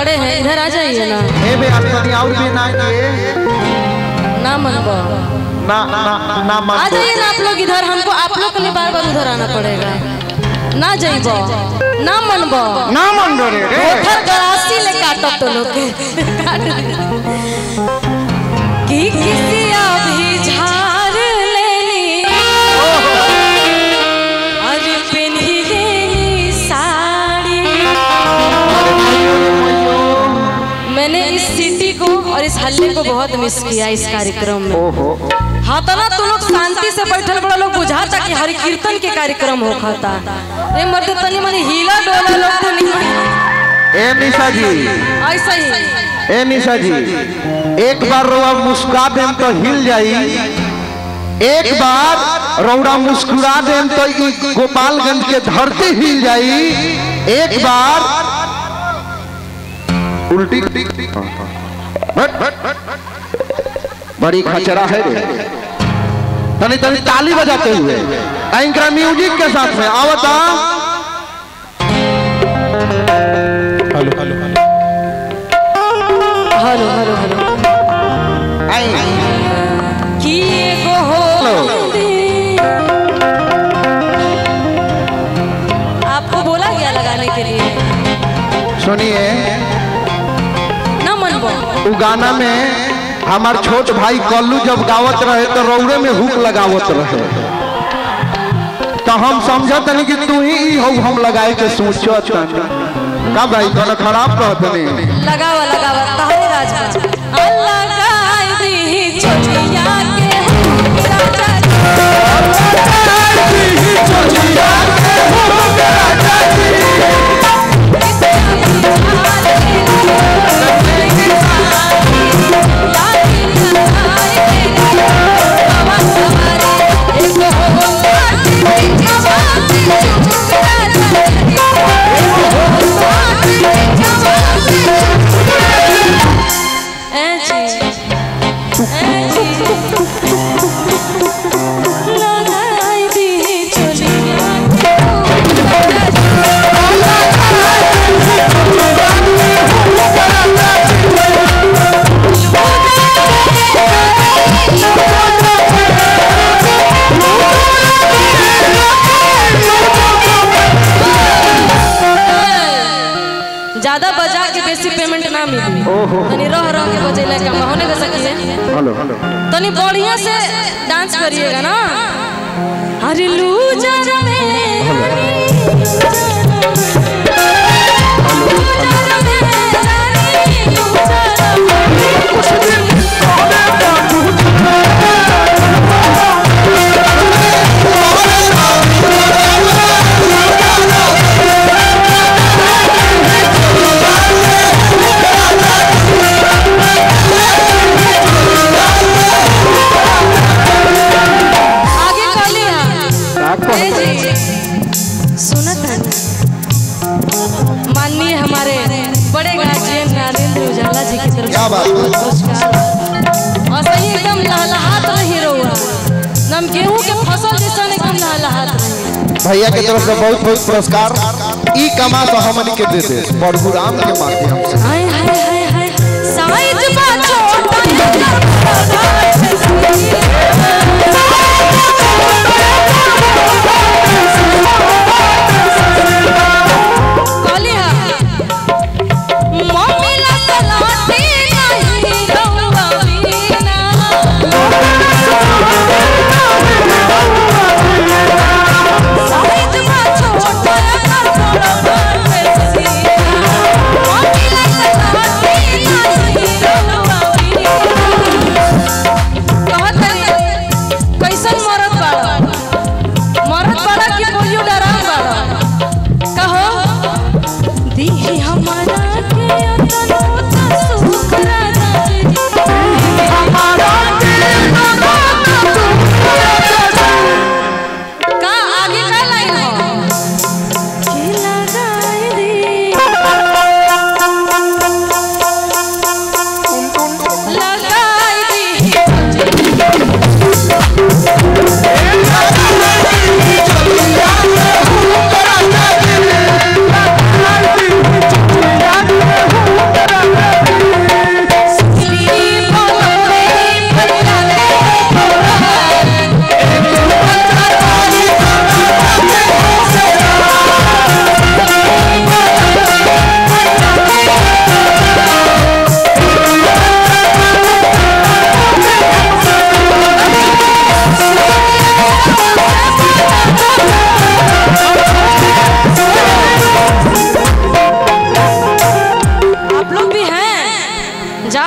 खड़े हैं इधर आ जाइए ना ए बे आज तनी और भी ना किए ना मनबो ना ना ना आ मत जाइए ना आप लोग इधर हमको आप लोग के लिए बार बार उधर आना पड़ेगा ना जाइबो ना मनबो ना मन रे रे उधर गलासी ले काटो तो लोग के काट दे। कि किसी अभी झाड़ लेनी और पिन्ही लेनी साड़ी मैंने इस सिटी को और इस हल्ले को बहुत मिस किया इस कार्यक्रम में ओहो हाँ तो ना तुम लोग शांति से बैठल बड़ा लोग बुझाता कि हरि कीर्तन के कार्यक्रम हो खाता रे मर्द तनी मनी हिला डोला लोग तो नहीं ए निशा जी ऐसा ही ए निशा जी एक बार रउआ मुस्कुरा देम तो हिल जाई एक बार रउरा मुस्कुरा देम तो ई गोपालगंज के धरती हिल जाई एक बार उल्टी हट, हट, हट। बड़ी खचरा है रे तनी तनी ताली बजाते हुए एंकरा म्यूजिक के साथ में आवता हेलो हेलो हेलो आई कि एगो हो मंदिर। आपको बोला गया लगाने के लिए सुनिए ना मनबो उ गाना में हमार छोट भाई कल्लू जब गावत रहे तो रौड़े में हुक लगावत रहे तो हम समझत नहीं कि तू ही हो हम लगाए के सोचत का भाई तोने खराब कहत नहीं लगावा लगावा तारे राजा अल्लाह गाय दी छोटिया के राजा ए जी ए जी लगाई दी चोलिया ज्यादा बजा के बेसी पेमेंट ना मिली तनी रह रह के बजेला का होने का सकिए हेलो हेलो तनी बढ़िया से डांस करिएगा ना अरे लूजर में आगे कहली ए जी सुनत है माननीय हमारे बड़े गार्जियन नरेंद्र उजाला जी की तरफ क्या बात है? पुरस्कार और सही एकदम लहलहात रही रहुआ नम गेहूं के फसल जैसा एकदम लहलहात रही भैया के तरफ से बहुत बहुत पुरस्कार ई कमा तो हमन के दे दे परशुराम के माध्यम से हाय हाय हाय हाय साइज बा छोटा कहली हा मम्मी ला सलाती नहीं रहुआ वीना साइज बा छोटा कर बड़ा बड़ सीना मम्मी ला सलाती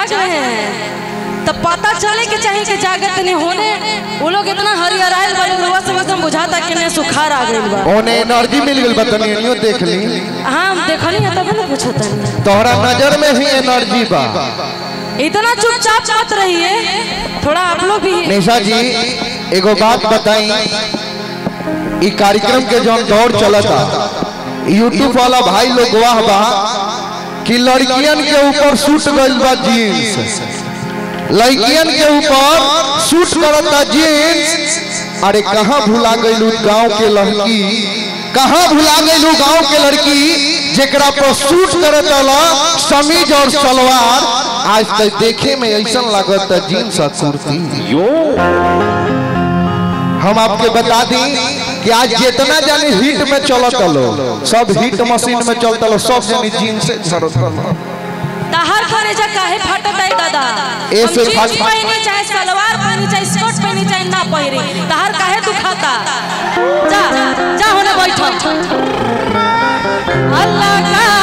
जाग रहे हैं तब पता चले के चाहिए कि जागत नहीं होने वो लोग इतना हरियर आयल बड़े रुआ से एकदम बुझाता कि ने सुखार आ गइल बा ओने एनर्जी मिल गई बतनी एनियो देख ली हाँ हम देखनी है तब ना पूछत नहीं तोहरा नजर में ही एनर्जी बा इतना चुपचाप मत रहिए थोड़ा आप लोग भी निशा जी एगो बात बताई ई कार्यक्रम के जौन दौर चलता यूट्यूब वाला भाई लोग गवाह बा कि लड़कियन के ऊपर सूट गइल बा जीन्स लड़कियन के ऊपर सूट करता जीन्स अरे कहाँ भुला गइलू गांव के लड़की कहाँ भुला गइलू गांव के लड़की जेकरा पर सूट करता ला समीज और सलवार आज तक देखे में ऐसा लागत जीन्स और कुर्ती हम आपके बता दी कि आज जितना जानी हिट में चलत लो सब हिट मशीन में चलता लो सब जानी जीन्स से चलत लो तहार करे जा काहे फाटत है दादा ए हम से जीन्स फाट- पहनी चाहे सलवार पहनी चाहे स्कर्ट पहनी चाहे ना पहनी तहार काहे दुखाता जा जा होने बैठ अल्लाह का